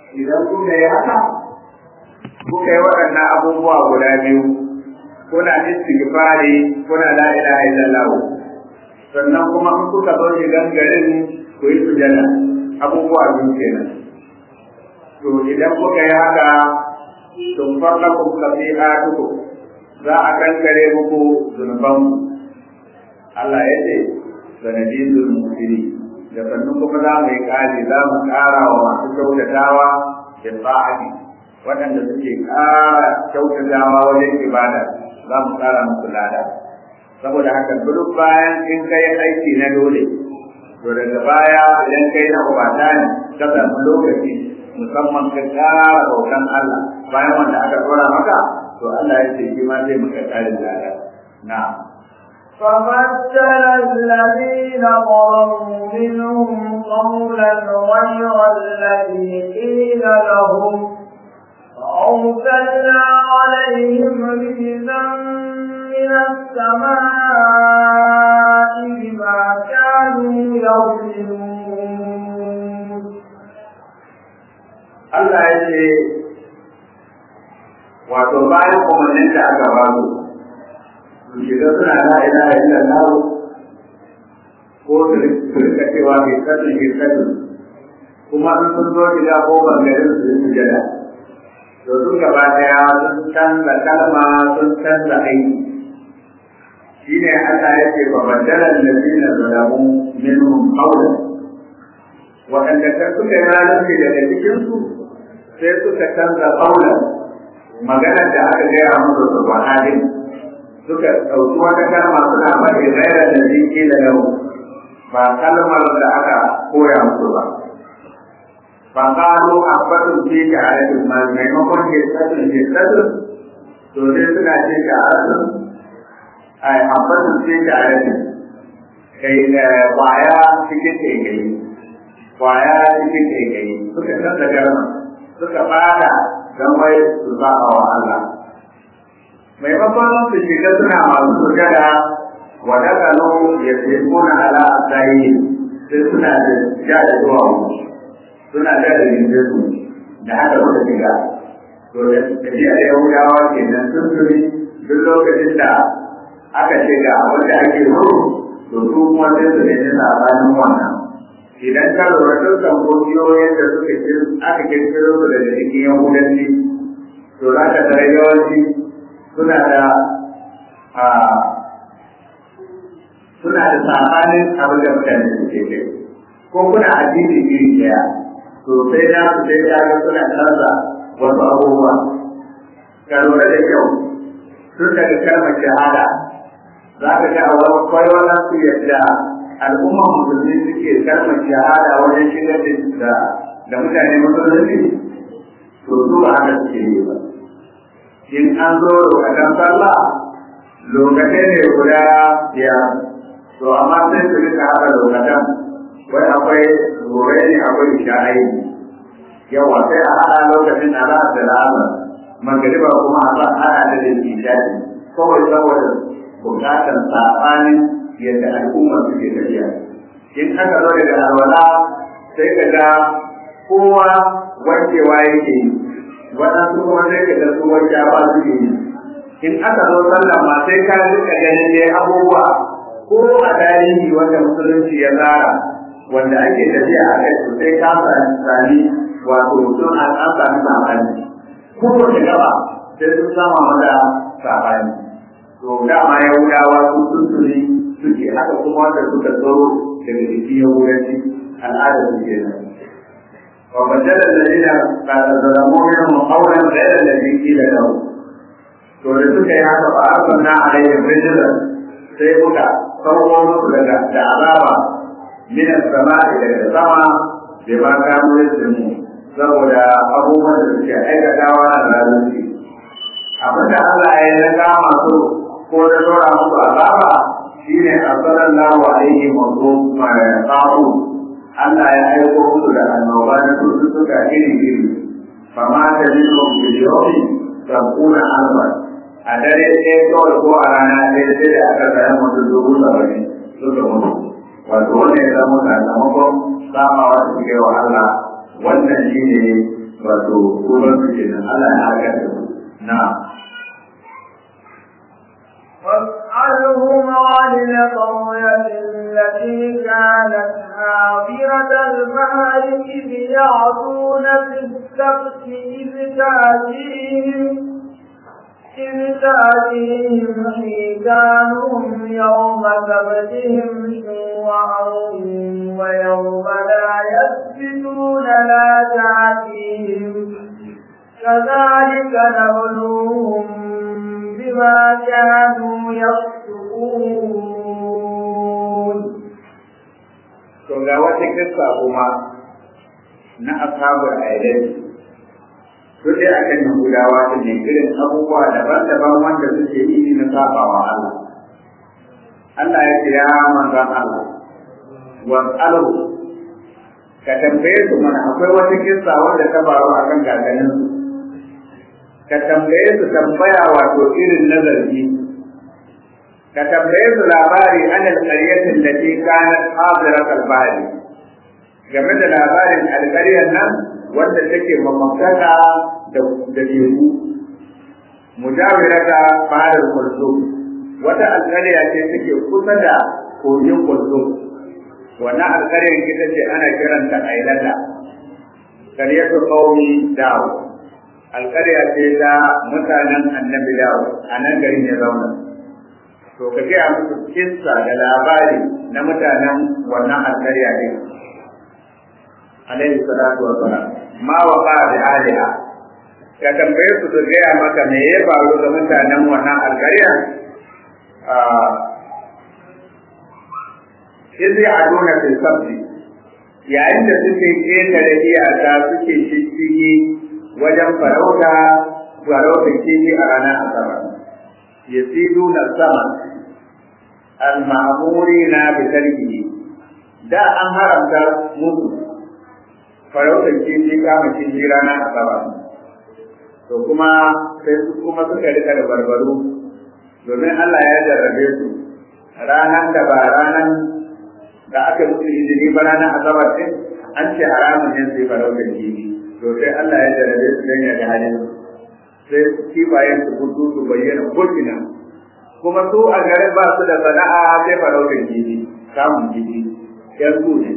idan kuka yi haka kuka yi waɗannan abubuwa guda biyu kuna istighfari kuna la ilaha illallah sannan kuma in kuka zo shigan garin ku yi sujada abubuwa biyu kenan to idan kuka yi haka tun farla ku kafi'atuku za a kankare muku zunubanku Allah ya ce sanadin musiri da sannan kuma za mu yi ƙari za mu ƙara wa masu kyautatawa da sa'adi waɗanda suke ƙara kyautatawa wajen ibada za mu ƙara musu lada saboda haka duk bayan in kai aiki na dole to daga baya idan kai na ubata ne ka samu lokaci musamman ka ƙara bautan Allah bayan wanda aka tsora maka to Allah ya ce shi ma zai maka ƙarin lada na'am فبدل الذين ظلموا منهم قولا غير الذي قيل لهم فأرسلنا عليهم رجزا من السماء بما كانوا يظلمون Allah ya ce wato bayan umarnin da aka ba su su shiga suna la ilaha illallah ko su rika cewa ke kasu ke kasu kuma in sun zo shiga ko bangaren su yi sujada to sun gaba daya sun canza kalma sun canza aiki shi ne Allah ya ce ba baddalar da zina zalamu minhum qawlan waɗanda kan suka yi zalunci daga cikinsu sai suka canza qawlan magana da aka gaya musu su ba halin suka ɗauki wata kalma suna faɗi gaira da ziki da yau ba kalmar da aka koya musu ba ba ƙaro a faɗin ce ga arabin ma maimakon ke tsarin ke tsarin to sai suna ce ga arabin a faɗin ce ga arabin kai kwaya cikin kai kwaya cikin kai suka canza kalma suka fada don wai su ba wa Allah maimakon su shiga suna masu sujada wa dakalu ya kuna ala asayi sai suna da ja da zuwa suna da da su da haka suka shiga to da tafiya da yahudawa kenan sun tuni duk lokacin da aka ce ga abin da ake so to su kuma sai su nemi sabanin wannan idan ka lura dukkan kungiyoyin da suka aka kirkiro su daga cikin yahudanci to za ka tare yawanci suna da suna da sabanin abin da mutane suke kai ko kuna addini iri daya to sai na su sai ya ga suna canza wasu abubuwa ka lura da kyau tun daga kalmar shahada za ka ga a wani kwayoyin su yadda al'ummar musulmi suke kalmar shahada wajen shigar da da mutane musulunci to su ba haka suke yi ba in an zo lokacin sallah lokacin ne guda biyar to amma sai su rika haɗa lokacin wai akwai gobe ne akwai isha'ai yawa sai a haɗa lokacin a ra'a da ra'a magariba kuma a sa haɗa da da isha'i kawai saboda buƙatar saɓanin yadda al'umma suke tafiya in aka zo daga alwala sai ka ga kowa wankewa yake yi waɗansu kuma sai ka ga su wanke ba su yi in aka zo sallah ma sai ka rika ganin dai abubuwa ko a tarihi wanda musulunci ya tsara wanda ake tafiya a kai to sai ka sami wato sun an an sami sabani kowace gaba sai sun sama mata sabani to dama yahudawa su sun tuni suke haka kuma wanda suka tsoro daga jikin yahudanci al'adar su kenan وبدل الذين ظلموا منهم قولا غير الذي قيل لهم to da suka yi haka ba a sanna a laifin rijilan sai muka sauko musu daga da azaba min sama'i daga sama da ma kamo mu saboda abubuwan da suke aikatawa na zalunci abinda Allah ya yi na kama su ko da dora musu azaba shine sallallahu alaihi wa sallam Allah ya aiko musu da annoba na cututtuka iri-iri, fama ta jino biliyoyi sabuna alba. A dare ɗaya kawai ko a rana ɗaya sai da aka sayi mutum dubu saba'in suka mutu. Wato wannan ya zama sakamakon samawa da suke wa Allah wannan shi ne wato kuma su ke nan Allah ya haka da su na واسألهم عن القرية التي كانت حاضرة البحر إذ يعدون في السبت إذ تأتيهم إذ تأتيهم حيتانهم يوم سبتهم شوعا ويوم لا يسبتون لا تأتيهم كذلك نبلوهم بما كانوا يفسقون to ga wata kissa kuma na ashabul aidai su dai akan yahudawa su ne irin abubuwa daban-daban wanda suke yi na sabawa Allah Allah ya ce ya manzan Allah was'alu ka tambaye su mana akwai wata kissa wanda ta faru akan kakannin su ka tambaye su tambaya wato irin nazari ka tambaye su labari an alƙaryatin da ke kanat hadirat al-bahri game da labarin alƙaryar nan wanda take mamakaka da da teku mujawirata bahar kulsum wata alƙarya ce take kusa da kogin kulsum wannan alƙaryar ita ce ana kiranta ailata qaryatu qaumi dawo alƙarya ce ta mutanen annabi dawo a nan garin ya zauna to ka gaya musu kissa da labari na mutanen wannan alƙarya ne alaihi salatu wa salam ma wa ba da aliha ka tambaye su su gaya maka me ya faru ga mutanen wannan alƙarya izi aduna fil sabti yayin da suke ƙetare iyaka suke shishigi wajen farauta farauta kifi a ranar asabar yasiduna sama al-ma'murina bi tarkihi da an haramta musu farautar kifi kama kifi ranar asabar to kuma sai su kuma suka rika da barbaru domin Allah ya jarrabe su ranar da ba ranar da aka musu izini ba ranar asabar din an ce haramun ne sai farautar kifi to sai Allah ya jarrabe su don ya ga halin sai kifayen su gudu su bayyana ko'ina kuma su a garin ba su da sana'a sai farautar kifi samun kifi yan su ne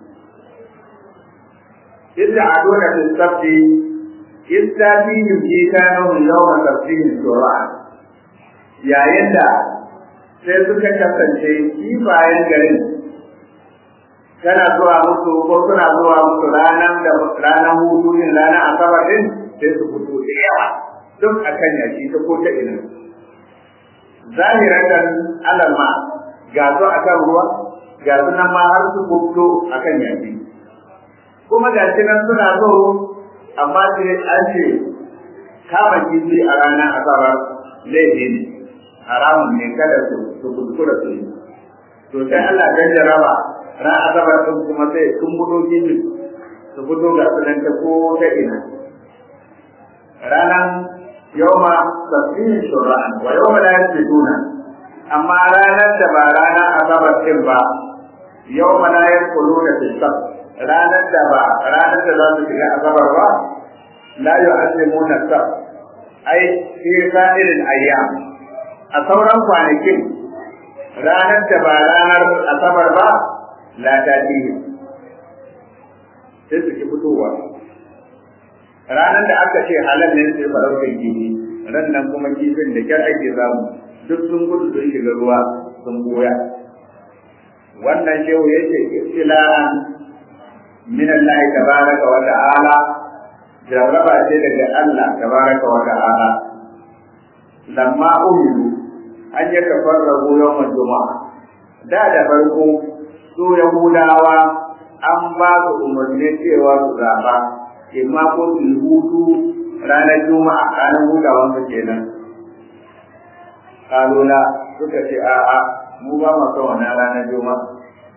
idda aduna fi sabti idda fi yujitanu yawma sabtihim shura'a yayin da sai suka kasance kifayen garin tana zuwa musu ko suna zuwa musu ranar da ranar hutu din ranar asabar din sai su fito da yawa duk akan yaki ta ko ta ina zahiratan alalma ga su akan ruwa ga su nan ma har su fito akan yaki kuma ga shi nan suna so amma sai an ce kama kifi a ranar asabar laifi ne haramun ne kada su su kuskura su yi to sai Allah ya jaraba ran asabar din kuma sai sun budo kifi su fito ga su nan ta ko ta ina ranan yawma tasbihin shura'an wa yawma la yasbituna amma ranar da ba ranar asabar din ba yawma la yaquluna fi sabt ranar da ba ranar da za su shiga asabar ba la yu'allimuna sabt ai fi sa'irin ayyam a sauran kwanakin ranar da ba ranar asabar ba la ta sai su ki fitowa ranar da aka ce halal ne sai farautar kifi ran nan kuma kifin da kyar ake samu duk sun gudu sun shiga ruwa sun goya wannan shehu ya ce ibtila'an min Allah tabaraka wa ta'ala jarraba ce daga Allah tabaraka wa ta'ala lamma umiru an yi tafarragu yawan juma'a da da farko su yahudawa an ba su umarni cewa su zaba imma ko su yi hutu ranar juma'a ranar hutawan su kenan kalula suka ce a'a mu ba mu son wannan ranar juma'a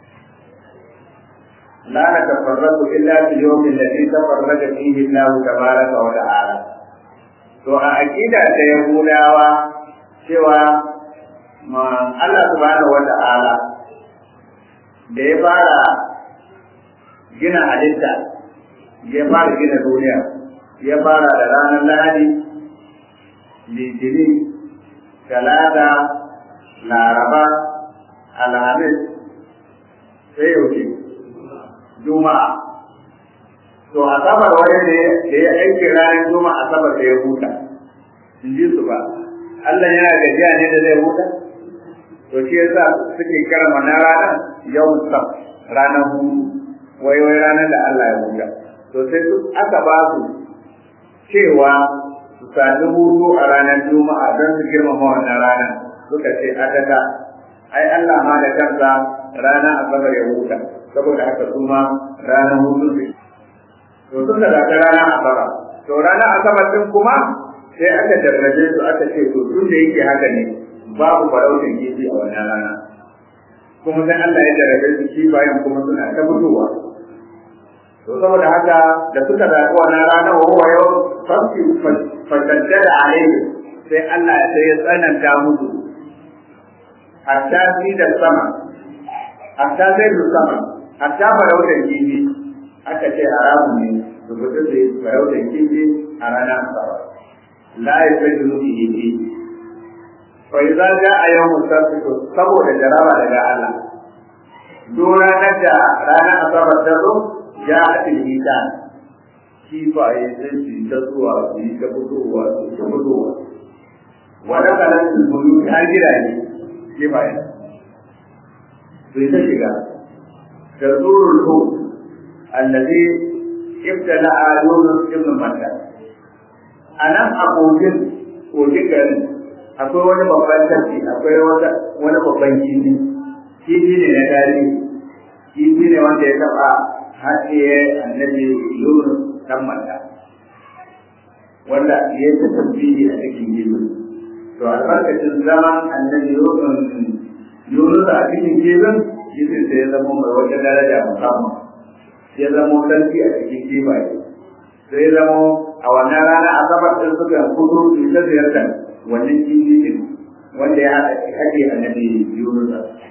la na tafarraku illa fil yawmin alladhi tafarraja fihi Allah tabaraka wa ta'ala to a aqida ta yahudawa cewa ma Allah subhanahu wa ta'ala da ya fara gina halitta ya fara gina duniya ya fara da ranar lahadi litini talata laraba alhamis sai yaushe juma'a to asabar wani ne da ya aiki ranar juma'a asabar da ya huta in ji su ba Allah yana gajiya ne da zai huta to shi yasa suke kira mana ranar yau sab ranar hutu wai wai ranar da Allah ya huta to sai su aka ba su cewa su sami hutu a ranar juma'a don su girmama wannan ranar suka ce adada ai Allah ma da kansa ranar asabar ya huta saboda haka su ma ranar hutu ne to suka zaɓi ranar asabar to ranar asabar din kuma sai aka jarrabe su aka ce to tun da yake haka ne babu farautin kifi a wannan rana kuma sai Allah ya jarrabe su kifayen kuma suna ta fitowa to saboda haka da suka zaɓi wannan rana wa huwa yau fafi fashaddada alaihi sai Allah sai ya tsananta musu hatta fi da sama hatta zai da sama hatta farautar kifi aka ce haramun ne su fito da farautar kifi a ranar asabar la ya fi zunubi kifi fa idza jaa yawmus sabt saboda jaraba daga Allah duk ranar da ranar asabar ta zo ya atil mitan kifaye sai su yi ta zuwa su yi ta fitowa su yi ta fitowa wadda kalan su bulu har gidaje kifaye su yi ta shiga da zurul hu allazi ibtala yunus ibn matta anan abokin kogin garin akwai wani babban tafi akwai wata wani babban kifi kifi ne na tarihi kifi ne wanda ya taba haɗiye annabi yunus dan mata wanda ya ta tasbihi a cikin kifin to albarkacin zaman annabi yunus a cikin kifin kifin sai ya zama mai wata daraja musamman ya zama sarki a cikin kifaye sai ya zama a wannan rana asabar ɗin suka fito su ta ziyartar wannan kifin wanda ya haɗe annabi yunus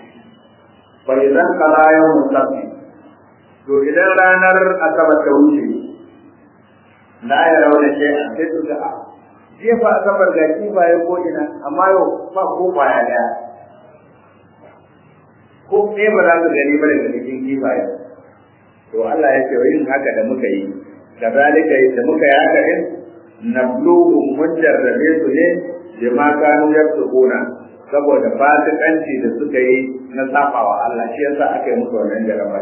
fa idan qala yawm sabti to idan ranar asabar ta wuce la ya rauna ce a sai su ga jefa asabar ga kifaye ko ina amma yau ba ko kwaya daya ko ɗaya ba za su gani ba daga cikin kifaye to Allah ya ce yin haka da muka yi da zalika da muka yi haka din nabluhum mun jarrabe su ne bima kanu yaktubuna saboda fasikanci da suka yi na safawa Allah shi yasa aka yi musu wannan jarraba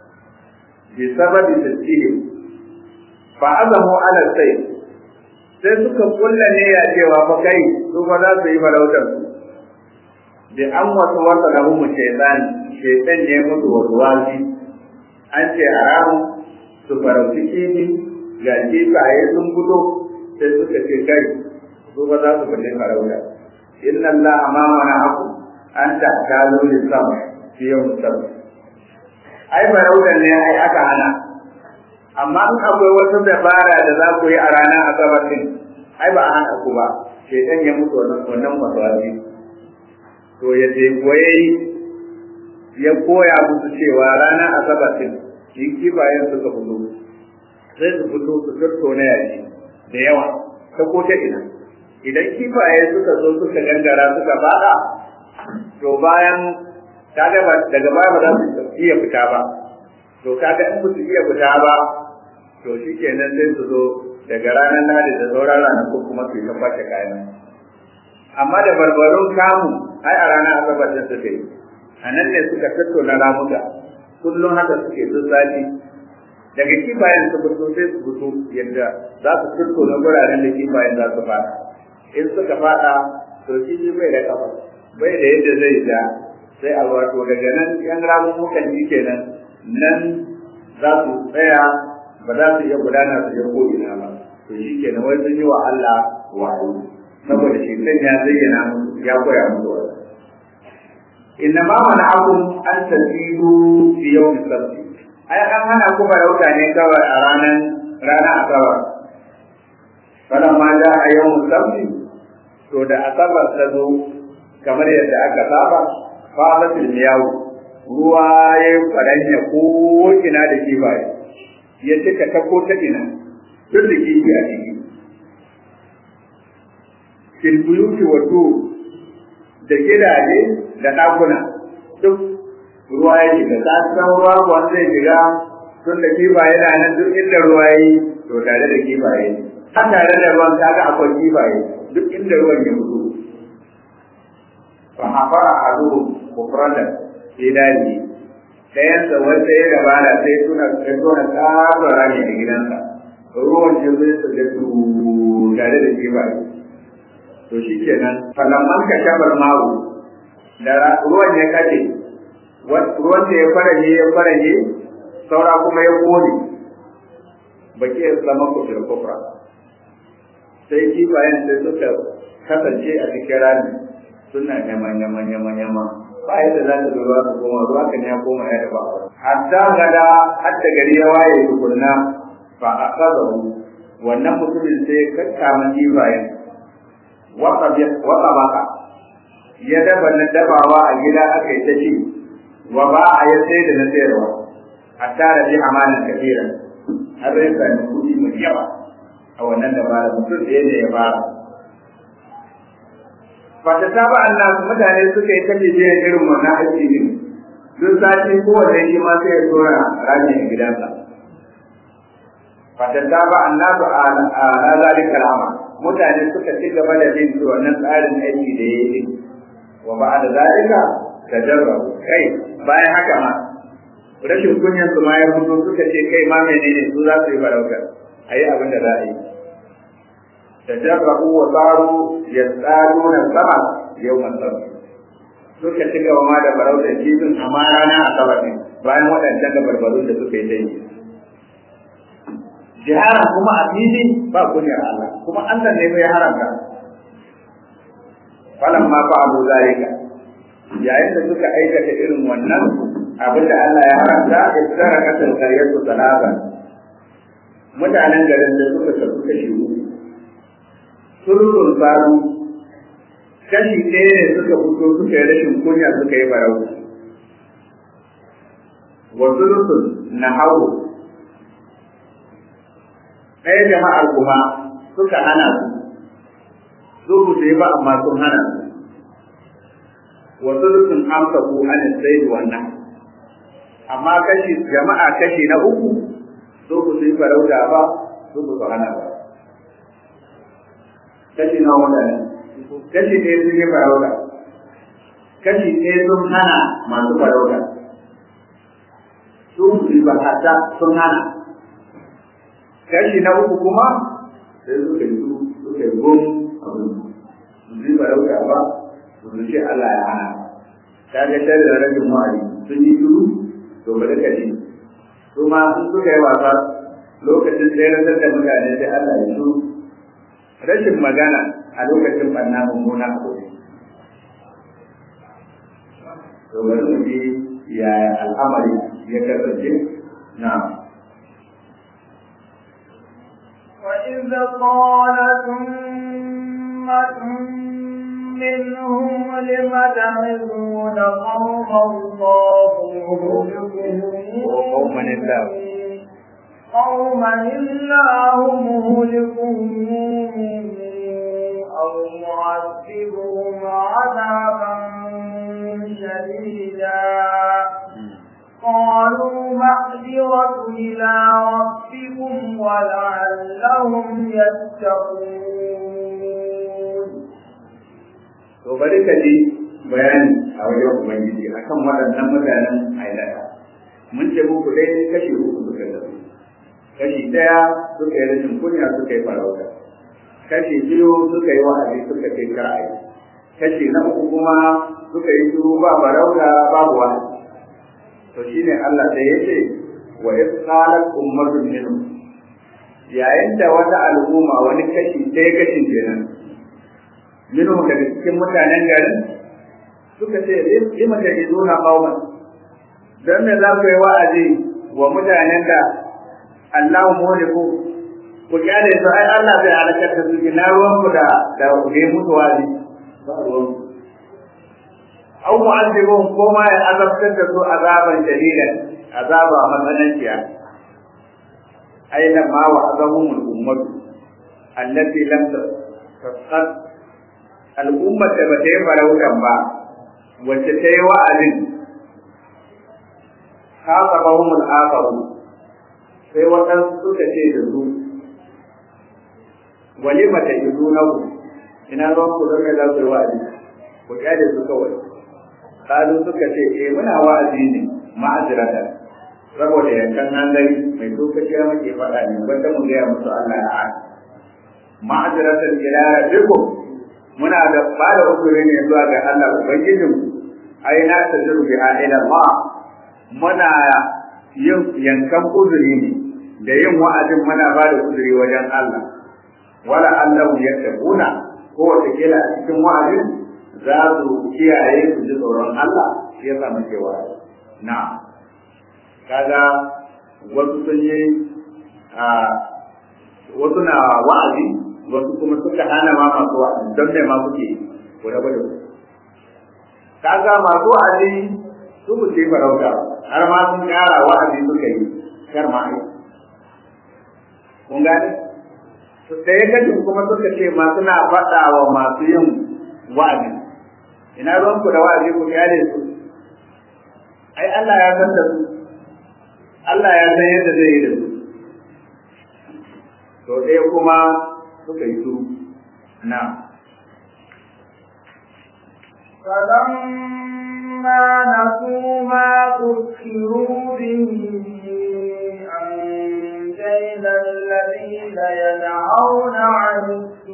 bi sababi tasihim fa azamu ala sai sai suka kulla ne ya cewa fa kai su fa za su yi farautar su bi an wasu wata da mu shaytan shaytan ne musu wasu wasi an ce haramun su farauci kifi ga kifaye sun fito sai suka ce kai su fa za su fita farauta inna Allah ma mana aku an ta kalu lisama fi yawm sabt ai farautar ne ai aka hana amma in akwai wata dabara da za ku yi a ranar asabar din ai ba a hana ku ba shaitan ya mutu wannan wannan maswali to ya je koyi ya koya musu cewa ranar asabar din in kifayen suka fito sai su fito su tattauna yaji da yawa ta ko ta ina idan kifaye suka zo suka gangara suka fada to bayan kaga ba daga baya ba za su iya fita ba to kaga in su iya fita ba to shikenan sai su zo daga ranar nadi da sauran ranakun kuma su yi ta kwace kayan amma da barbarun kamu ai a ranar asabar din suka yi a nan ne suka tattauna ramuka kullum haka suke duk sati daga kifayen su fito sai su fito yadda za su tattauna guraren da kifayen za su fada in suka fada to shi bai da kafa bai da yadda zai ja sai a wato daga nan yan ramun mukan ji kenan nan za su tsaya ba za su iya gudana su je ko ina ba to shi kenan wai sun yi wa Allah wayo saboda shi kan ya zayyana musu ya koya musu wannan inna ma mana'akum an tasidu fi yawmi sabti ai an hana ku farauta ne kawai a ranar rana asabar falan ma da a yawmi sabti to da asabar ta zo kamar yadda aka saba fadatul miyawu ruwa ya yi kwaranya ko ina da kifaye ya cika ta ko ta ina duk da kifi a ciki fil buyuti wa da gidaje da ɗakuna duk ruwa ya shiga ta san ruwa wanda zai shiga tun da kifaye na nan duk inda ruwa yi to tare da kifaye har tare da ruwan kaga akwai kifaye duk inda ruwan ya fito fa hafara adu kufratan fi dali dayan da wanda ya gabana sai suna sai suna tsara rami a gidansa ruwan ya zai su da su tare da kifaye to shikenan falamman ka shabar mawu da ruwan ya kace ruwan da ya faraje ya faraje saura kuma ya kone baki ya zama kusur kufra sai kifayen sai suka kasance a cikin rami suna nyama nyama nyama nyama ba yadda za ta zuwa su koma ruwa kan ya koma ya daba hatta gada hatta gari ya waye tukunna fa akazahu wannan mutumin sai ya kakkama kifayen wata baka ya daba na dabawa a gida aka yi ta ci wa ba a ya sai da na sayarwa hatta da bi amanan kafiran har rai sami kuɗi mai yawa a wannan dabara mutum ɗaya ne ya fara fata ta ba Allah mutane suka yi ta bibiyar irin wannan aiki ne duk sati kowanne shi ma sai ya tura rami a gidansa fata ta ba Allah a na zalika al'ama mutane suka ci gaba da bin wannan tsarin aiki da ya yi wa ba da zalika tajarrabu kai bayan haka ma rashin kunyan su ma ya fito suka ce kai ma menene su za su yi farauta ayi abin da za a yi tajarrabu wa saru yasaduna sama yawman sabt suka ci gaba ma da farauta kifin amma rana a sabar ne bayan waɗancan da barbarun da suka yi ta yi jiharan kuma a fili ba kunyar Allah kuma Allah ne mai haramta falan ma fa abu zalika yayin da suka aikata irin wannan abin da Allah ya haramta istara kasar karyatu salaba mutanen garin da suka tafi kashi uku sururun faru kashi ɗaya ne suka fito suka yi rashin kunya suka yi barau wa sururun na hau ɗaya jama'ar kuma suka hana su su su yi ba amma sun hana su wasu sun amsa ku an sai wannan amma kashi jama'a kashi na uku su ku su yi farauta ba su ku su hana ba kashi na mutane kashi ɗaya sun yi farauta kashi ɗaya sun hana masu farauta su su yi ba sun hana kashi na uku kuma sai suka yi suka yi gom abin su yi farauta ba su ce Allah ya hana ta ga shari da rabin wa'adi sun yi shuru to bari ka ji su ma sun suka yi wasa lokacin tsayar da mutane sai Allah ya shuru rashin magana a lokacin ɓanna mummuna a gobe to bari mu ji yaya al'amari ya kasance na'am وإذ قالت أمة منهم لم تعظون قوم الله وقوما الله قوما الله مهلكهم أو معذبهم عذابا شديدا قالوا معذرة إلى ربكم ولعلهم يتقون to bari ka ji bayani a wajen ubangiji akan waɗannan mutanen ailata mun ce muku dai kashi uku suka zafi kashi ɗaya suka yi rashin kunya suka yi farauta kashi biyu suka yi wa'azi suka kai kar'ayi kashi na uku kuma suka yi shiru ba farauta babu wa'azi to shine Allah sai ya ce wa isqalat ummatun minhum yayin da wata al'umma wani kashi ɗaya kashin kenan minhum daga cikin mutanen garin suka ce lima ta izuna qauman dan me za ku yi wa'azi wa mutanen da Allah muhliku ku kyale su ai Allah zai halakar da su ina ruwan ku da da ku yi mutu wa'azi ba ruwan aw mu'azzibun ko ma ya azabtar da su azaban shadidan azaba matsananciya aina ma wa azamumul ummatu allati lam tasqat al'ummar da ba ta yi farautan ba wacce ta yi wa'azin haka bahumul akaru sai waɗansu suka ce da su walima ta izu na ku ina ruwan ku zama za ku yi wa'azi ku kyale su kawai kalu suka ce eh muna wa'azi ne ma'azirata saboda yankan hanzari mai lokaci muke faɗa ne wanda mu gaya musu Allah ya haɗa ma'aziratan ila rabbikum muna da ba da uzuri ne zuwa ga Allah ubangijin ai na tajiru bi ila ma muna yin yankan uzuri ne da yin wa'azin muna ba da uzuri wajen Allah wala Allah ya tabuna ko wata kila a cikin wa'azin za su kiyaye su ji tsoron Allah shi yasa muke wa'azi na kaga wasu sun yi a wasu na wa'azi wasu kuma suka hana ma masu wa'azi don me ma kuke ko da bada kaga masu wa'azi su ku ce farauta har ma sun kara wa'azi suka yi kar ma ai kun gane da ya kaji kuma suka ce ma suna faɗa wa masu yin wa'azi ina ruwan ku da wa'azi ku kyale su ai Allah ya san da su Allah ya san yadda zai yi da su to ɗaya kuma suka yi su na فلما نسوا ما ذكروا به أنجينا الذين ينهون عن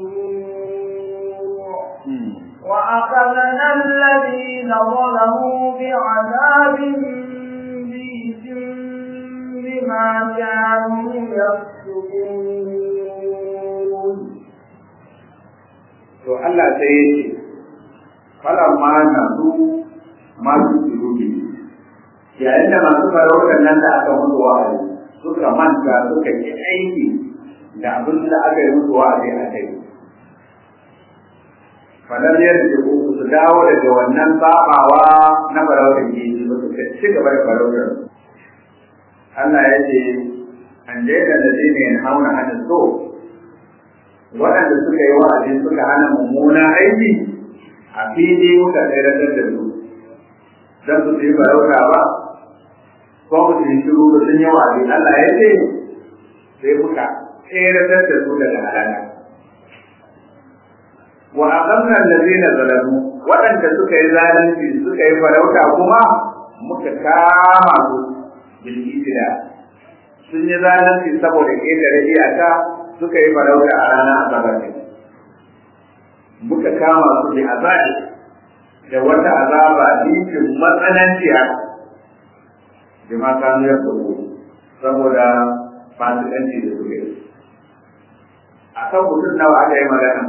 السوء وأخذنا الذين ظلموا بعذاب بئس بما كانوا يفسقون to Allah sai ya ce falamma na su masu surubi yayin da masu farautar nan da aka mutu wa'azi suka manta suka yi aiki da abin da aka yi musu wa'azi a kai falam yarda ku su dawo daga wannan sabawa na farautar keji ba suka ci gaba da farautar Allah ya ce an jaida da zai ne hauna hana so waɗanda suka yi wa'azi suka hana mummuna aiki a fili muka tsayar da su don su yi farauta ba ko mu su yi shiru da sun yi wa'azi Allah ya ce sai muka tsayar da su daga halaka wa aqamna allazina zalamu waɗanda suka yi zalunci suka yi farauta kuma muka kama su bil ijra sun yi zalunci saboda ƙetare iyaka suka yi farauta a ranar asabar ne muka kama su da azabi da wata azaba dinkin matsananciya da ma kanu ya saboda fasikanci da suke a kan mutum nawa aka yi magana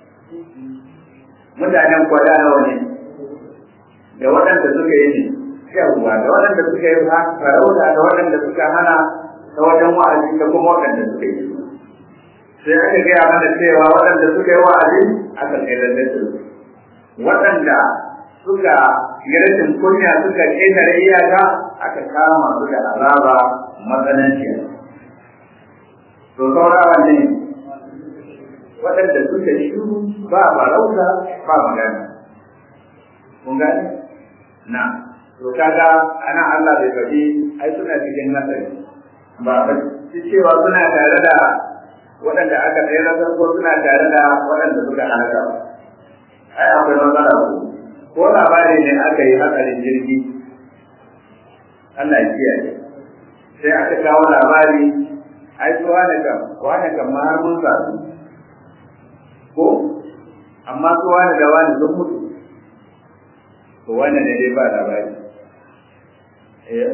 mutanen kwada nawa ne da waɗanda suka yi ne yawwa da waɗanda suka yi farauta da waɗanda suka hana ta wajen wa'azi da kuma waɗanda suka yi sai aka gaya mana cewa waɗanda suka yi wa'azi aka tsayar da su waɗanda suka yi rashin kunya suka ƙetare iyaka aka kama su da azaba matsananciya to saurawa ne waɗanda suka shiru ba farauta ba magana kun gane na to kaga ana Allah bai faɗi ai suna cikin nasari ba ba cewa suna tare da waɗanda aka tsayar da ko suna tare da waɗanda suka halaka ai akwai matsala ko ko labari ne aka yi hatsarin jirgi Allah ya kiyaye sai aka kawo labari ai su wane kam wane kam ma har mun samu ko amma su wane da wani sun mutu to wannan ne dai ba labari eh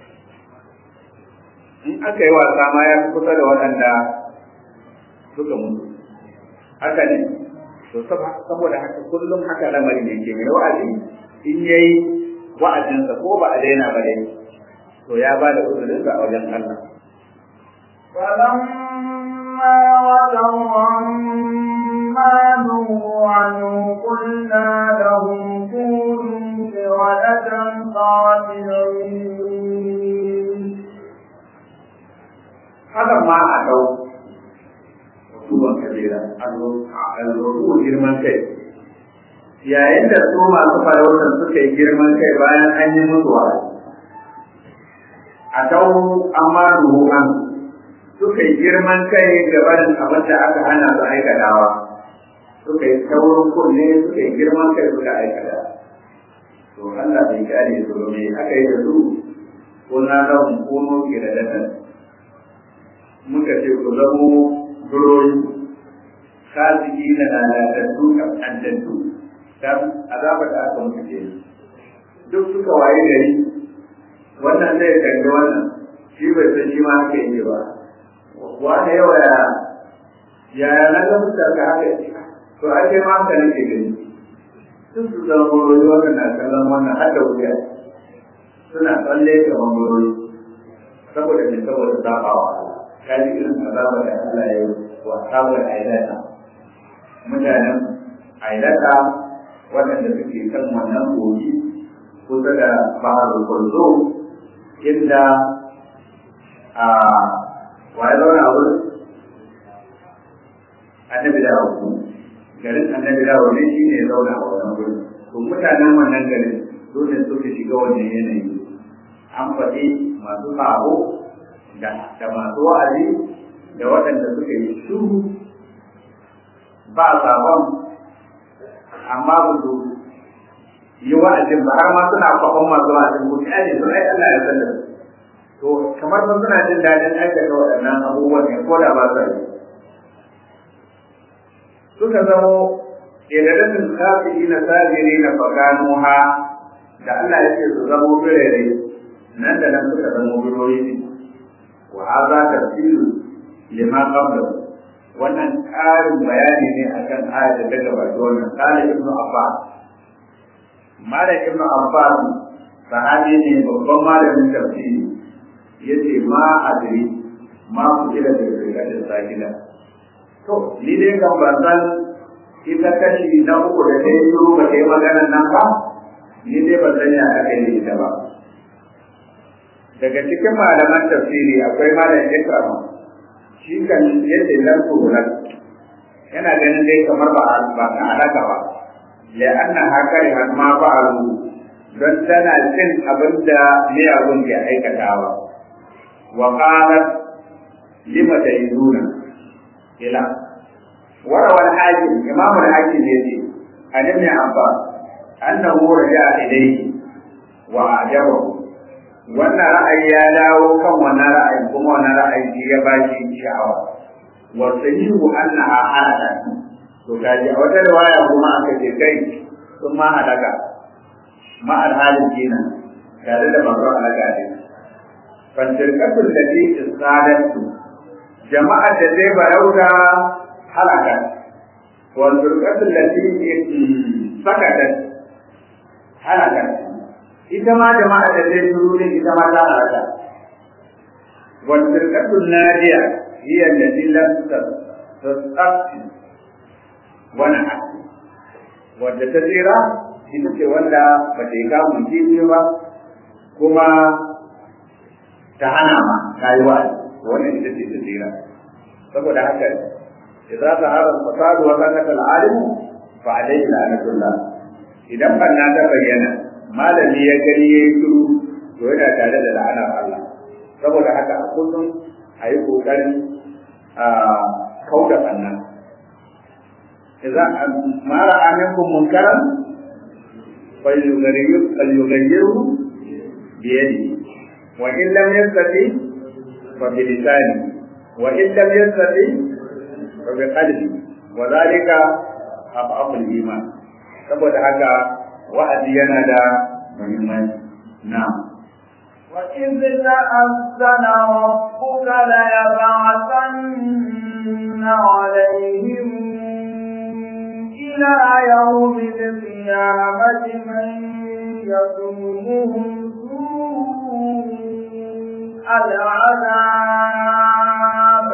in aka yi wasa ma ya fi kusa da waɗanda suka mutu haka ne to saboda haka kullum haka lamari ne ke mai wa'azi in yayi wa'azinsa ko ba a daina ba dai to ya ba da uzurinsa a wajen Allah فلما رجوا عما نهوا عنه قلنا لهم كونوا قردة خاسرين haka ma tuban kabira al-rubu girman kai yayin da su masu farautar suka yi girman kai bayan an yi musu wa'azi a tau amma ruhan suka yi girman kai gaban abin da aka hana su aikatawa suka yi taurin kunne suka yi girman kai suka aikata to Allah bai gane su ba me aka yi da su ko na lahun kono kiradatan muka ce ku zamo durori kasiki na lalatattu kaskantattu dan azaba da aka mutu ke duk suka waye gari wannan zai kalli wannan shi bai san shi ma haka yi ba wani yawa ya yaya na ga mutane haka to ake ma haka nake gani sun su zama borori wannan na kallon wannan har da wuya suna tsalle ga borori saboda mai saboda zafawa kaji irin azaba da Allah ya yi wa saboda ailata mutanen ailata waɗanda suke kan wannan kogi kusa da bahar kulzo inda a waye zauna a wurin annabi da hauku garin annabi da wani shi ne zauna a wannan wurin to mutanen wannan garin dole suka shiga wannan yanayi an faɗi masu sabo da masu wa'azi da waɗanda suka yi shuru ba sabon amma ba su yi wa'azin ba har ma suna kwafan masu wa'azin ku kyale sun ai Allah ya san da su to kamar sun suna jin daɗin aikata waɗannan abubuwan ne ko da ba sa yi suka zamo idadatin kafiri na sajiri na faganuha da Allah ya ce su zamo birere nan da nan suka zamo birori ne wa haza tafsiru lima qabla wannan ƙarin bayani ne akan ayat da ta gabata wannan qala ibnu abbas malik ibnu abbas sahabi ne babban malamin tafsiri yace ma adri ma ku kira da rikatin sakina to ni dai kan ban san ita kashi na uku da ta yi shiru ba ta yi maganan nan ba ni dai ban san ya aka yi ita ba daga cikin malaman tafsiri akwai malam ikrama shi kan yadda nan tsoron yana ganin dai kamar ba ba ta alaka ba la'anna haka ya ma fa'alu don tana cin abin da miyagun ke aikatawa wa qalat lima ta'izuna ila warawa al-hakim imam al-hakim yace an ibn abbas annahu raja'a ilayhi wa ajabahu wannan ra'ayi ya dawo kan wannan ra'ayin kuma wannan ra'ayi ya ba shi sha'awa wa sahihu annaha halaka to kaji a wata riwaya kuma aka ce kai sun ma halaka ma alhalin kenan tare da babbar halaka ne fantirkatul lati isadatu jama'ar da zai barauta halaka wa firkatul lati sakatat halaka ita ma jama'a da zai turu ne ita ma ta halaka wal firqatul nadiya hiya allati lam tasaqi wa na'at wanda ta tsira ita ce wanda ba ta yi kamun kifi ba kuma ta hana ma ta yi wa'azi wannan ita ce ta tsira saboda haka idza zahara al-fasad wa sakata al-alim fa alayhi la'natullah idan banna ta bayyana malami ya gani ya yi shiru to yana tare da la'anar Allah saboda haka a kullum a yi ƙoƙarin a kauda ɓanna idan mara aminkum munkaran falyughayyiru biyadi wa in lam yastati fa bi lisani wa in lam yastati fa bi qalbi wa dhalika af'aful iman saboda haka wa'azi yana da muhimmanci na'am وإذ تأذن ربك ليبعثن عليهم إلى يوم القيامة من يسومهم سوء العذاب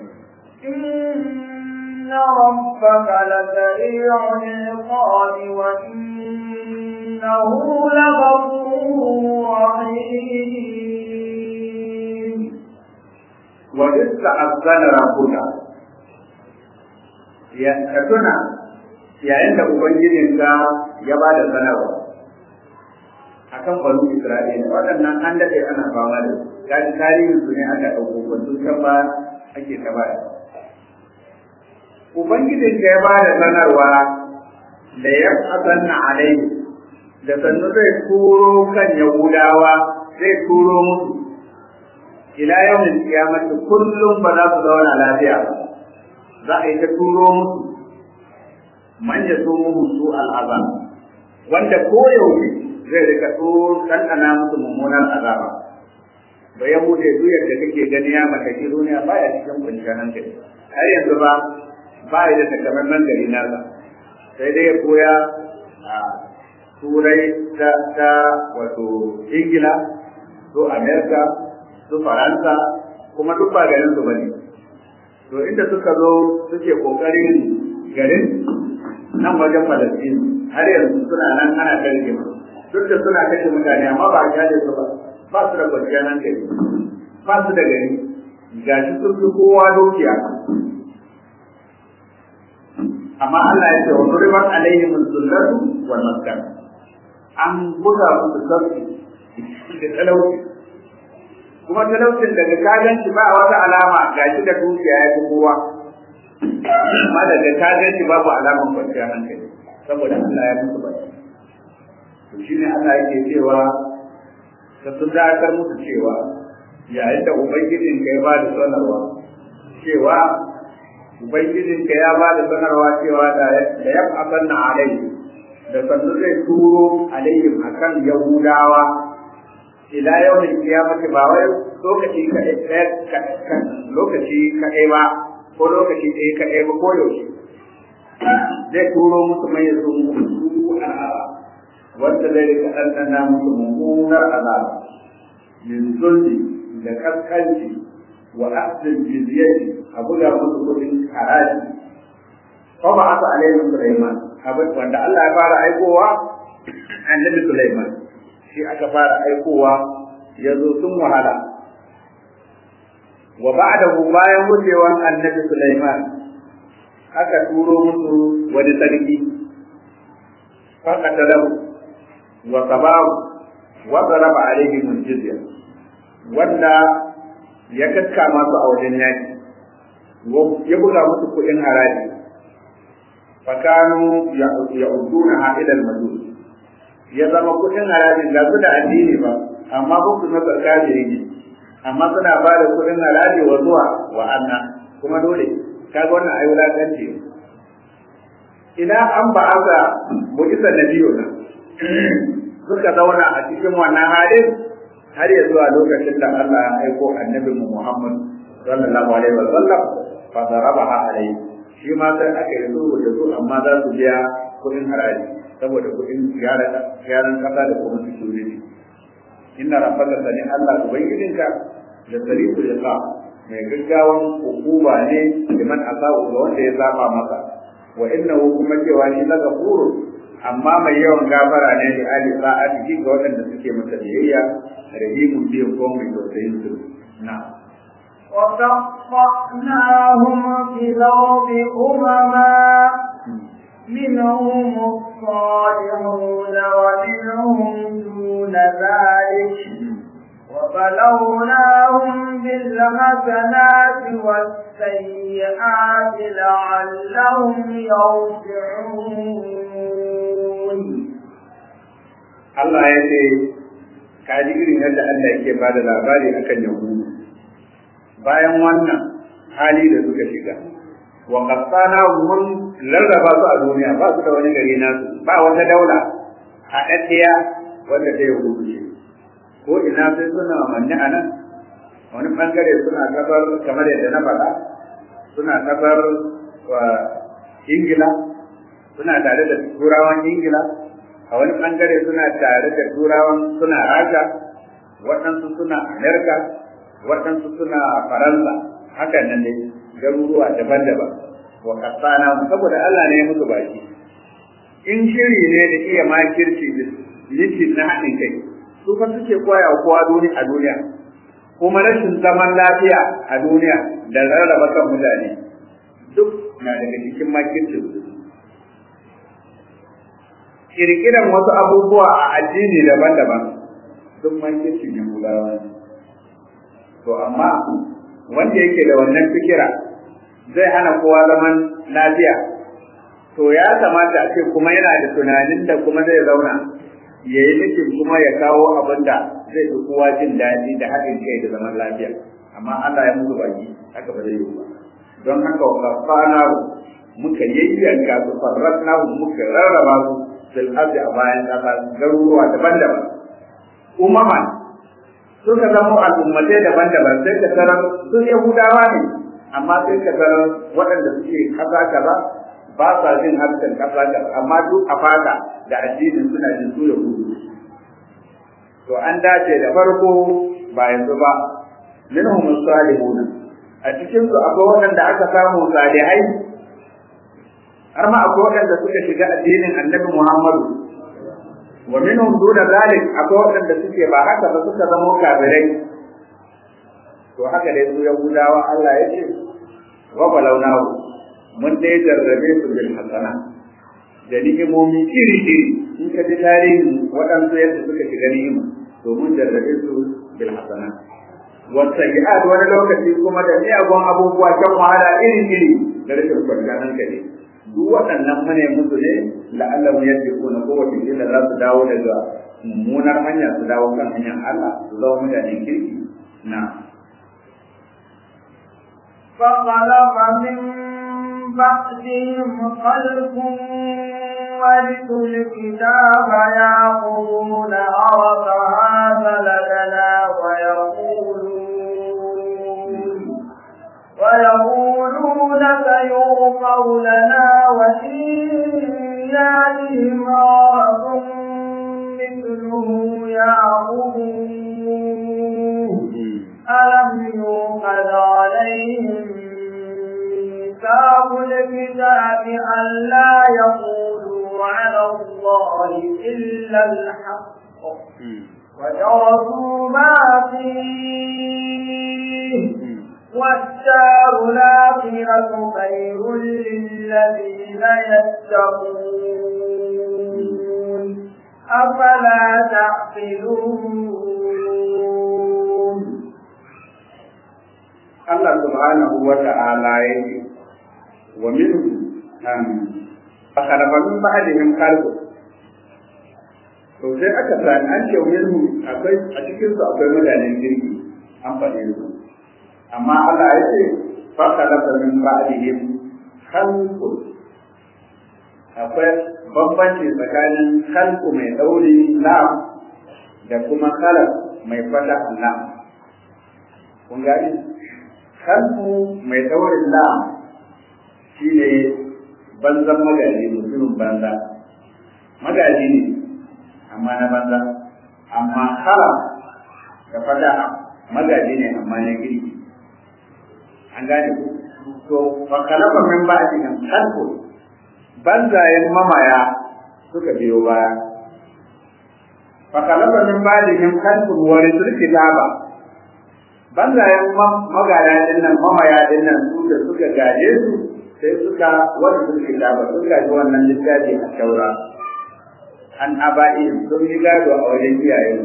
إن ربك لسريع العقاب وإنه لغفور رحيم وإذ تأذن ربك ya ka tuna yayin da ubangijinka ya ba da sanarwa akan banu Isra'ila waɗannan an daɗe ana fama da gaji tarihin su ne aka ɗauko ba sun san ba ake ta baya ubangijinka ya ba da sanarwa da ya asanna alai da sannu zai turo kan yahudawa zai turo musu ila yawmin kiyamati kullum ba za su zauna lafiya ba za a yi ta turo musu man ya so mu su al'azab wanda koyaushe zai rika turo ɗanɗana musu mummunan azaba ba ya bude duk yadda kake gani ya mallaki duniya ba ya cikin kwanciyar hankali har yanzu ba ba ya da takamaiman gari nasa sai dai ya koya a turai ta, ta wato ingila su amerika su faransa kuma duk ba garin su bane to inda suka zo suke kokarin garin nan wajen Falastin har yanzu suna nan ana karke duk da suna kashe mutane amma ba a kyale su ba ba su da kwanciyar hankali ba su da gari gashi sun fi kowa dukiya amma Allah ya ce wa duribat alaihim zullatu wal maskan an buga musu sarki da talauci kuma talaucin daga kagan shi ba wata alama gashi da dukiya ya fi kowa amma daga kagan shi babu alaman kwanciyar hankali saboda Allah ya musu baki to shine Allah yake cewa ka sun dakatar musu cewa yayin da ubangijin ka ya ba da sanarwa cewa ubangijin ka ya ba da sanarwa cewa da ya asanna alai da sannu zai turo alaihim akan yahudawa ila yawmin kiyamati ba wai lokaci kaɗai lokaci kaɗai ba ko lokaci ɗaya kaɗai ba ko yaushe zai turo musu mai zo musu al'aba wanda zai rika ɗanɗana musu mummunar azaba min zulmi da kaskanci wa akhdil jizyati a buga musu kuɗin haraji ko ba aka alaihi Sulaiman abin wanda Allah ya fara aikowa annabi Sulaiman shi aka fara aikowa ya zo sun wahala wa ba'dahu bayan wucewan annabi Sulaiman aka turo musu wani sarki faqatalahu wa sabahu wa daraba alaihim jizya wanda ya kakkama su a wajen yaki ya buga musu kuɗin haraji fakanu ya'uduna ila al-majus ya zama kuɗin harajin ga su da addini ba amma ba su masa kafiri ne amma suna ba da kuɗin haraji wa zuwa wa anna kuma dole kaga wannan ayi wulakanci idan an ba aka mu'isa nabiyo na suka zauna a cikin wannan halin har ya zuwa lokacin da Allah ya aiko annabi Muhammad sallallahu alaihi wa sallam fa darabaha alaihi shi ma sai aka yi sulhu da su amma za su biya kuɗin haraji saboda kuɗin gyaran ƙasa da kuma security inna rabbaka sani Allah ubangijinka da sarifu ya sa mai gaggawan hukuma ne liman asa'u ga wanda ya zaba masa wa innahu kuma cewa shi la gafuru amma mai yawan gafara ne da ali sa'ati ga waɗanda suke masa biyayya rahimun biyan ko mai tausayin su na'am وقطعناهم في الأرض أمما منهم الصالحون ومنهم دون ذلك وبلوناهم بالحسنات والسيئات لعلهم يرجعون Allah ya ce ka ji irin yadda Allah yake ba da labari akan yahudu bayan wannan hali da suka shiga wa qassana mun larraba su a duniya ba su da wani gari nasu ba wata daula a daddiya wanda ta yahudu ce ko ina sai suna manni a nan wani bangare suna kafar kamar yadda na faɗa suna kafar wa ingila suna tare da turawan ingila a wani bangare suna tare da turawan suna rasha waɗansu suna amerika waɗansu suna faransa hakan nan ne garuruwa daban-daban wa kasana saboda Allah ne ya musu baki in shiri ne da iya makirci da yake na haɗin kai su fa suke koya wa kowa duni a duniya kuma rashin zaman lafiya a duniya da rarraba kan mutane duk na daga cikin makircin kirkiran wasu abubuwa a addini daban-daban duk makircin yahudawa ne to amma wanda yake da wannan fikira zai hana kowa zaman lafiya to ya kamata a ce kuma yana da tunanin da kuma zai zauna ya yi nufin kuma ya kawo abin da zai fi kowa jin daɗi da haɗin kai da zaman lafiya amma Allah ya musu baki haka ba zai yi ba don haka wa kafana muka yayyanka su farratna muka rarraba su fil ardi a bayan ƙasa garuruwa daban-daban umaman suka zama al'ummatai daban-daban sai ka tarar sun yahudawa ne amma sai ka tarar waɗanda suke ƙasa kaza ba sa jin harshen ƙasa kaza amma duk a fata da addinin suna jin su yahudu to an dace da farko ba yanzu ba minhum salihuna a cikin su akwai waɗanda aka samu salihai har ma akwai waɗanda suka shiga addinin annabi Muhammadu wa minhum duna zalik akwai waɗanda suke ba haka ba suka zama kafirai to haka dai su yahudawa Allah ya ce wa balawnahu mun dai jarrabe su bil hasana da ni'imomi iri iri in ka ji tarihin waɗansu yadda suka shiga ni'ima to mun jarrabe su bil hasana wa sayyi'at wani lokaci kuma da miyagun abubuwa kan wahala iri iri da rashin kwanciyar hankali duk waɗannan mune musu ne la'allahu yadda ko wace ila za su dawo daga mummunar hanya su dawo kan hanyar Allah su zama mutanen kirki na فخلف من بعدهم خلف ورثوا الكتاب يأخذون عرف هذا لدنا ويقولون ويقولون سيغفر لنا وإن يأتهم عرف مثله يأخذوه ألم يوقد عليهم ميثاق الكتاب ألا يقولوا على الله إلا الحق ودرسوا ما فيه والدار الآخرة خير للذين يتقون أفلا تعقلون Allah subhanahu wa ta'ala yake wa minhum an fakhalafa min ba'dihim khalqu to sai aka sani an ce minhum akwai a cikin su akwai mutanen girki an faɗe su amma Allah ya ce fakhalafa min ba'dihim khalqu akwai bambanci tsakanin khalqu mai dauri lam da kuma khalaq mai fata lam kun gani kalmu mai daurin la shi ne banzan magaji mutumin banza magaji ne amma na banza amma kala da fada magaji ne amma na girki an gane ku to fa kalaba min ba'dihim khalqu banzayen mamaya suka biyo baya fa kalaba min ba'dihim khalqu wa risul kitaba banzayen magana din nan mamaya din nan su da suka gaje su sai suka wani sun kitaba sun gaji wannan littafi a taura an aba'i sun yi gado a wajen iyayen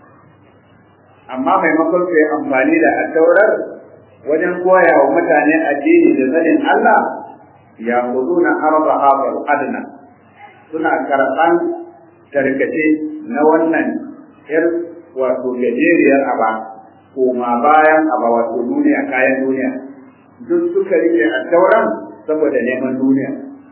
amma maimakon su yi amfani da a taurar wajen koya wa mutane addini da sanin Allah ya kudu na arba haɓar adna suna karɓan tarkace na wannan yar wato gajeriyar aba koma bayan aba wato duniya kayan duniya duk suka rike a tauran saboda neman duniya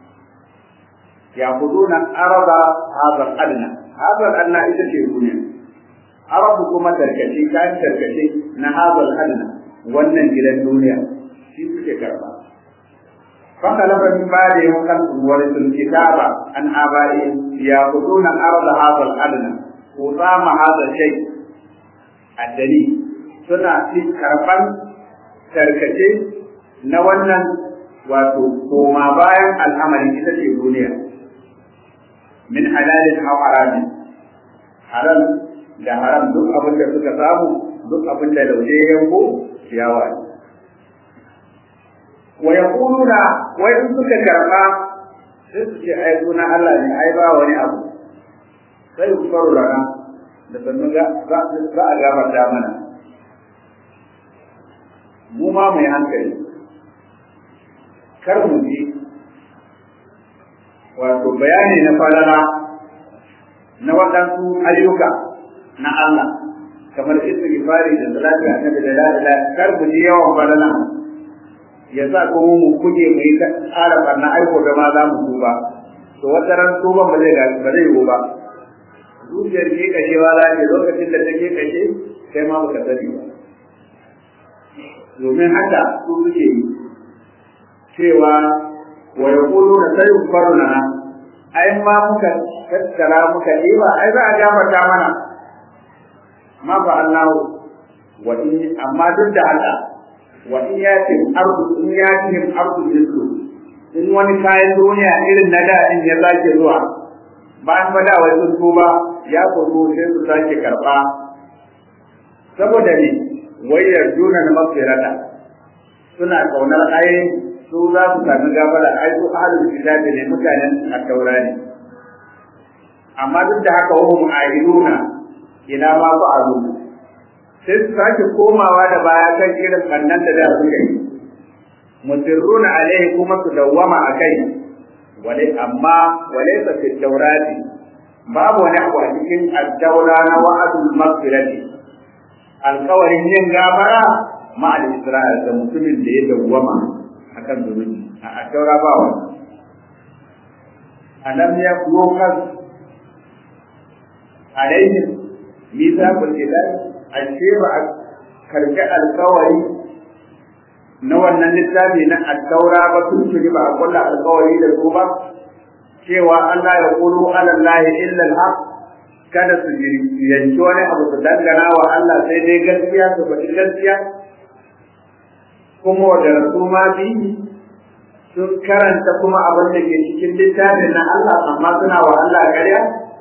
ya kudu na arba haɓar adna haɓar adna ita ce duniya arabu kuma tarkace kayan tarkace na haɓar adna wannan gidan duniya shi suke karba فخلف من بعدهم خلق ورثوا الكتاب عن آبائهم يأخذون أرض هذا الأدنى وطام هذا الشيء الدليل suna ci karɓan tarkace na wannan wato koma bayan al'amari ita ce duniya min halalin aw haramin halal da haram duk abin da suka samu duk abin da lauje yanko ciyawa ne wa yaquluna wai in suka karba sai su ce ai suna Allah ne ai ba wani abu sai ku faru rana da sannan ga za a gafarta mana mu ma mai hankali kar mu ji wato bayani na falala na waɗansu ayyuka na Allah kamar istighfari da salatu annabi da la ilaha kar mu ji yawan falala ya sa ko mu kuje mu yi tsara barna aiko da ma za mu tuba to wata ran tuban ba zai ba zai yiwu ba zuciyar ke kashewa za ce lokacin da take kashe kai ma baka sani ba domin haka su suke yi cewa wa yaqulu na sayu faruna ai ma muka tattara muka ɗiba ai za a gafarta mana ma fa Allah wa in amma duk da haka wa in yatim ardu in yatim ardu yusru in wani kayan duniya irin na da in ya sake zuwa bayan fada wai sun tuba ya kogo sai su sake karba saboda ne wayar juna na mafirata suna kaunar ai su za su sami gafara ai su ahlul kitabi ne mutanen at-taura ne amma duk da haka wahum aiduna ina ma fa'alu sai su sake komawa da baya kan irin bannan da da suka yi musirruna alaihi kuma su dawwama akai wale amma walaysa fi tawrati babu wani abu a cikin at-taura na wa'adul maghfirati alkawarin yin gafara ma al-isra'il da mutumin da ya dawwama akan zunubi a at-taura ba wani alam yakukas alaihim mithaqul kitab ashe ba a karbi alkawari na wannan littafi na at-taura ba tun tuni ba a kulla alkawari da su ba cewa Allah ya kulu ala Allah illa al-haq kada su yanci wani abu su dangana wa Allah sai dai gaskiya su faɗi gaskiya kuma da rasu ma biyu sun karanta kuma abin da ke cikin littafin na Allah amma suna wa Allah ƙarya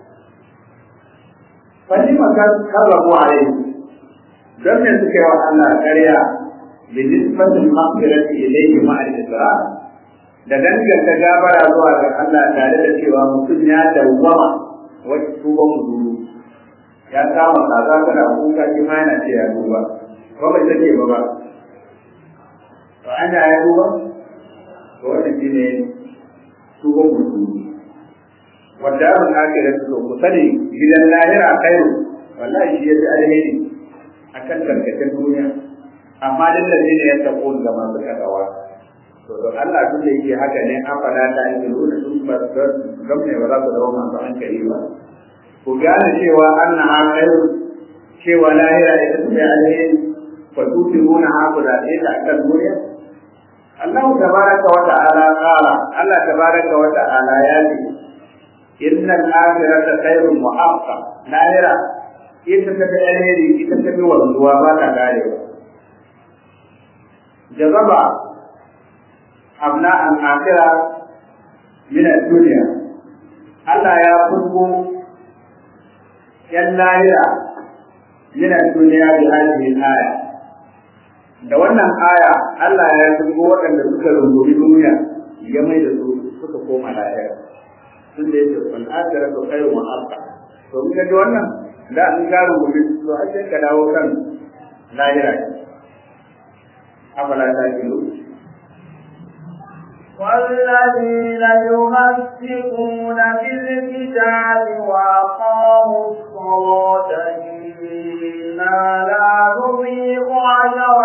falima karrabu alaihi don me suka yi wa Allah ƙarya bi nisbatin maghfirati ilayhi ma al-isra da danganta gabara zuwa ga Allah tare da cewa mutum ya dawwama wacce tuban muduru ya kama kaza kana kuka shi ma yana ce ya duba ko bai take ba ba to ana ya duba to wannan shine tuban muduru wanda an ake da su ku sani gidan lahira khairu wallahi shi yafi alheri akan tarkacen duniya amma lallabi ne ya tako ga masu kadawa to don Allah tun da yake haka ne an fada ta yi nuna sun ba gamne ba za su zama masu hankali ba ku gane cewa anna ha khairu cewa lahira ita ce alheri fa tutiruna ha ku da ita akan duniya Allah tabaraka wa ta'ala qala Allah tabaraka wa ta'ala ya ce innal akhirata khairun wa abqa lahira ita ta fi alheri ita ta fi wanzuwa ba ta karewa jazaba abna al akhira min ad dunya Allah ya furgo yan lahira min ad dunya bi hadhihi al aya da wannan aya Allah ya furgo waɗanda suka rungumi duniya ya mai da su suka koma lahira tun da yake wal akhiratu khairun wa abqa to mun ga wannan da an garu gobe to a sai ka dawo kan lahira afala ta kilu والذين يمسكون بالكتاب وأقاموا الصلاة إنا لا نضيع أجر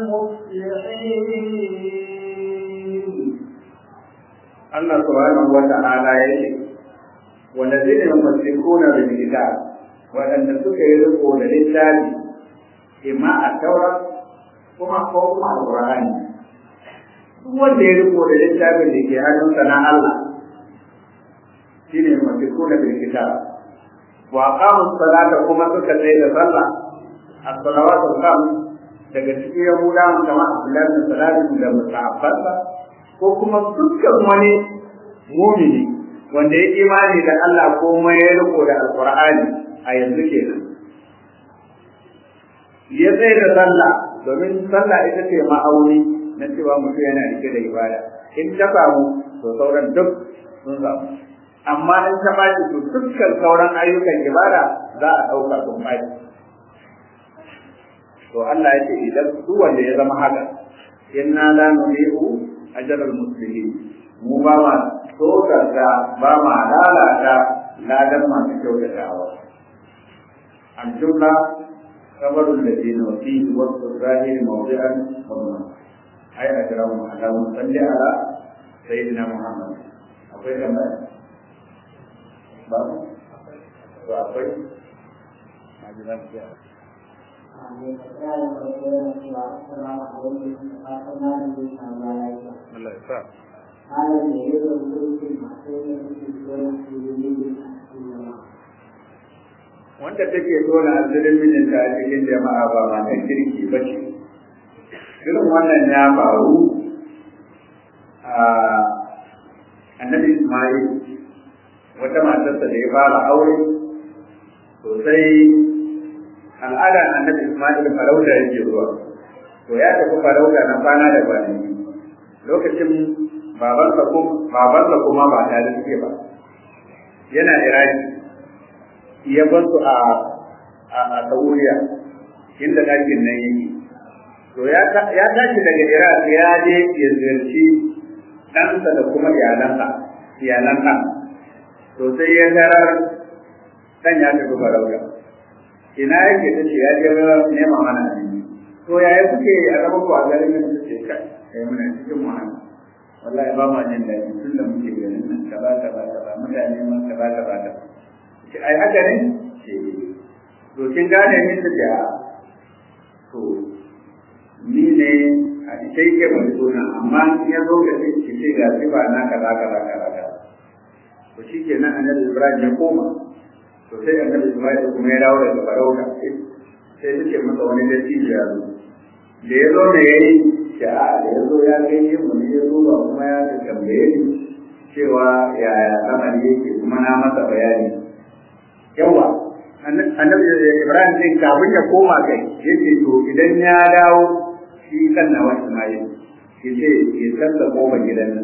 المصلحين Allah subhanahu wa ta'ala ya ce والذين يمسكون بالكتاب waɗanda suka yi riko da littafi imma a taura kuma ko kuma alqur'ani duk wanda ya riko da littafin da ke hannunsa na Allah shine mafikuna bil kitab wa aqamu salata kuma suka tsaye da sallah as-salawatu al-khams daga cikin yahudawan kamar Abdullahi bin Salam da musa'abbansa ko kuma dukkan wani mumini wanda ya imani da Allah ko kuma ya riko da alqur'ani a yanzu kenan ya tsaye da sallah domin sallah ita ce ma'auni na cewa mutum yana rike da ibada in ta samu to sauran duk sun samu amma in ta baci to dukkan sauran ayyukan ibada za a ɗauka sun baci to Allah ya ce idan duk wanda ya zama haka inna la nuli'u ajral muslimin mu ba ma tsokarta ba ma lalata ladan masu kyautatawa الجملة خبر الذين وفيه وصف الظاهر موضعا ومن أي أجرهم على صل على سيدنا محمد أقول لما بابا وأقول Allah ya sa. wanda take tona asirin mijinta a cikin jama'a ba matan kirki ba ce irin wannan ya faru a annabi ismail wata matarsa da ya fara aure sosai al'adar annabi ismail farauta yake zuwa to ya tafi farauta na kwana da kwanaki lokacin babansa kuma ba tare suke ba yana iraki ya bar su a a Sauriya inda ɗakin nan yake to ya tashi daga Iraq ya je ya ziyarci ɗansa da kuma iyalansa iyalan ɗan to sai ya tarar ɗan ya tafi farauta ina yake ta ce ya je nema mana abinci to yaya kuke a zama ku a garin nan ta ce kai kai muna cikin wahala wallahi ba ma jin daɗi tun da muke ganin nan kaza kaza kaza mutane ma kaza kaza kaza ce ai haka ne ce to kin gane ni ta ce to ni ne a sai ke mai suna amma in ya zo ga sai ki ce ga sifa na kaza kaza kaza kaza to shi ke nan annabi ibrahim ya koma to sai annabi ibrahim kuma ya dawo daga farauta sai suke masa wani dattijo ya zo da ya zo ne ya yi ce a da ya zo ya gani mu ne ya zo ba kuma ya tambaye ni cewa yaya lamari yake kuma na masa bayani yawa annabi ibrahim din kafin ya koma kai yace to idan ya dawo shi kan na wasu mai yace ya san da koma gidan nan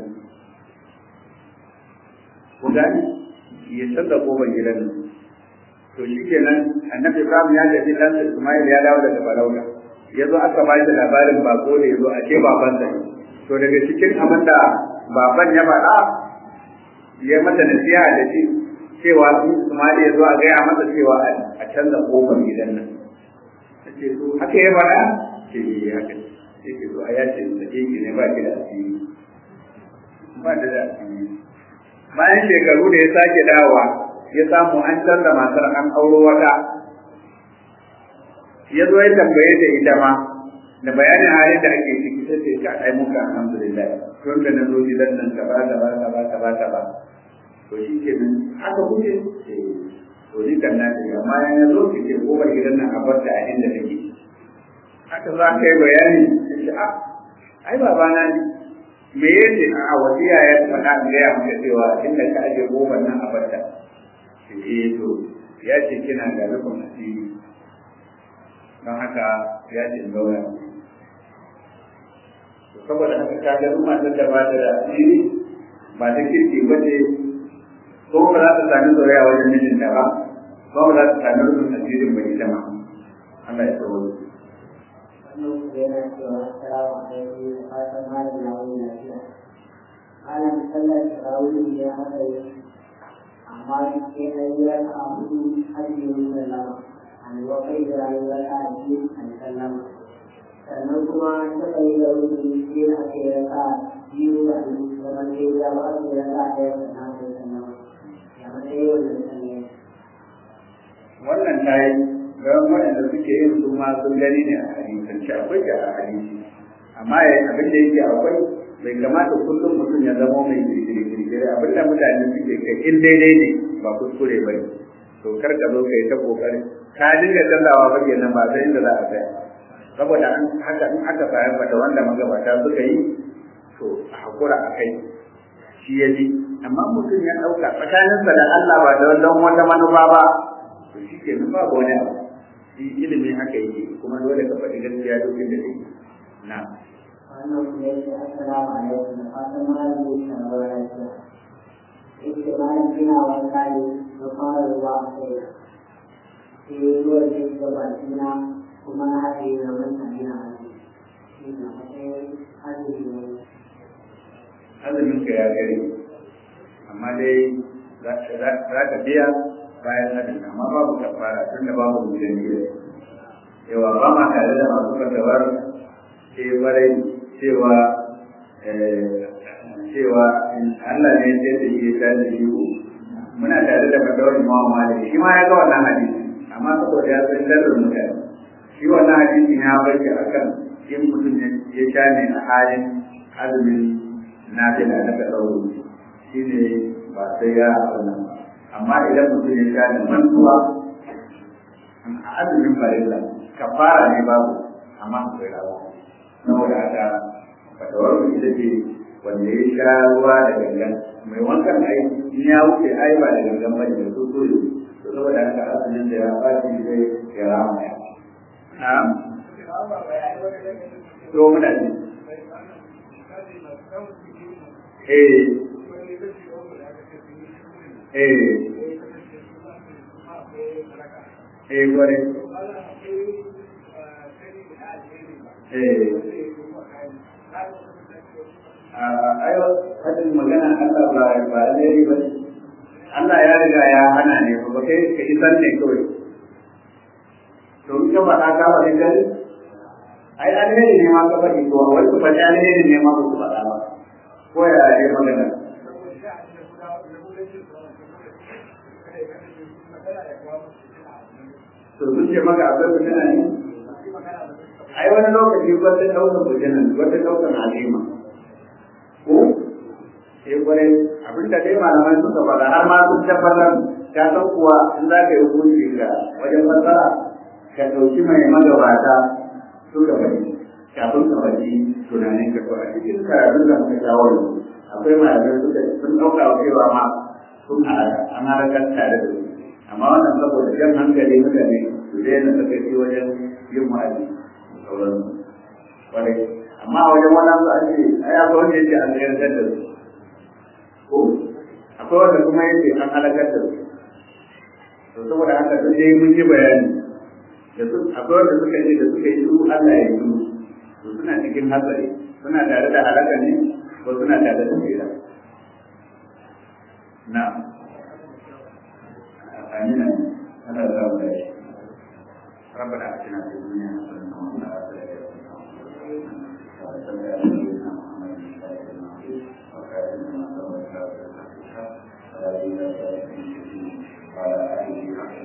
ku gani ya san da koma gidan nan to shikenan annabi ibrahim ya tafi dan ismail ya dawo daga farauta ya zo aka ba shi labarin bako da ya zo a ce babansa to daga cikin abin da baban ya faɗa ya mata nasiha da shi cewa su Ismail ya zo a gaya masa cewa a canza kofar gidan nan. Ta ce to haka ya faɗa? Ce yi haka. Ce ke to a ya ce da ke ne ba ki da asiri. Ba da da asiri. Bayan shekaru da ya sake dawowa ya samu an canza matar an auro wata. Ya zo ya tambaye ta ita ma da bayanin halin da ake ciki sai ce ka ai muka alhamdulillah tun da na zo gidan nan ka ba ka ba ka ba ka ba ka ba to shi ke nan haka kuke to ni kan na ce amma ya zo ki ce ko bar gidan nan a bar ta a inda take haka za ka yi bayani ce a ai baba na ne me yace a wasiya ya faɗa in gaya maka cewa inda ka aje goban nan a bar ta eh to ya ce kina da rufin asiri don haka ya ce in zauna saboda haka ka ga duk matar da ba ta da asiri ba ta kirki ba ce ko ba za ta sami soyayya wajen mijinta ba ba ba za ta sami rufin asirin ba ita ma Allah ya tsawo Malam sallar tarawih ya haka yi, amma sai na yi raka a hudu har yi sallama, an wakai da rayuwar a biyu an sallama. Sannan kuma suka yi da wuri sai na kai raka biyu da an zama sai ya ba su raka ɗaya da na kai sallama. wannan ta yi don waɗanda suke yin su ma sun gani ne a hadisance akwai da a hadisi amma ya abin da yake akwai bai kamata kullum mutum ya zama mai kirkire abin da mutane suke kai in daidai ne ba kuskure ba ne to kar ka zo kai ta kokari ka dinga canzawa ba kenan ba sai inda za a tsaya saboda an haka in aka fahimta da wanda magabata suka yi to a hakura a kai shi ya ji amma mutum ya ɗauka tsakaninsa da Allah ba da don wata manufa ba to shi ke nan babu wani abu shi ilimin haka yake kuma dole ka faɗi gaskiya duk inda take na wannan kuma yake assalamu alaikum da fatan malam zai samu lafiya yake malam ina wanka ne na fara ruwa a kai sai ruwan zai ga bakina kuma na haɗe na manta ina hannu shi na matsayin azumi ne azumin ka ya gare amma dai za ka biya bayan azumi amma babu kafara tun da babu mutum gida yawa ba ma tare da masu fatawar ke barai cewa cewa Allah ne ya da shi ya da shi muna tare da fatawar Imam Malik shi ma ya ga wannan hadisi amma saboda ya san lallar mutane shi wannan hadisi ya bayyana akan in mutum ya sha ne a halin azumin na fi da daga ɗauro shi ne ba sai ya wannan amma idan mutum ya sha da mantuwa a azumin farilla kafara ne babu amma akwai rawa saboda haka fatawar mu ita ce wanda ya sha ruwa da gangan mai wankan ai in ya wuce ai ba da gangan ba ne su so to saboda haka azumin da ya fashi zai ya rama ya na'am to muna ji eh eh eh gware eh ayo hadin magana Allah ba ba alheri ba Allah ya riga ya hana ne ba kai ka isar ne kawai to in ka faɗa ka faɗi gari ai alheri ne ma ka faɗi to wai ku faɗi alheri ne ma ku faɗa ba ko ya yi magana to sun ce maka akwai fitina ne ai wani lokaci wata ɗaukar fitina wata ɗaukar halima ko sai kwarai abinda dai malamai suka faɗa har ma sun tabbatar ka san kuwa in za ka yi hukunci ga wajen fassara ka ɗauki mai magabata suka faɗi kafin ka faɗi tunanin ka to a cikin karatun da muka kawo yanzu akwai malamai suka sun ɗauka cewa ma sun halaka an halakar tare da su amma wannan saboda jan hankali mutane su daina sakaci wajen yin wa'azi da sauransu kwarai amma a wajen wannan su an ce ai akwai wanda yake an tsayar da su ko akwai wanda kuma yake an halakar da su to saboda haka duk dai mun yi bayani da su akwai wanda suka ce da suka yi su Allah ya yi to suna cikin hatsari suna tare da halaka ne ko suna tare da tsira na amina Allah ya zama da shi ربنا اتنا في الدنيا حسنه وفي الاخره حسنه وصلى على سيدنا محمد وخاتم ما سبق ولا اله الا الله وعلى اله وصحبه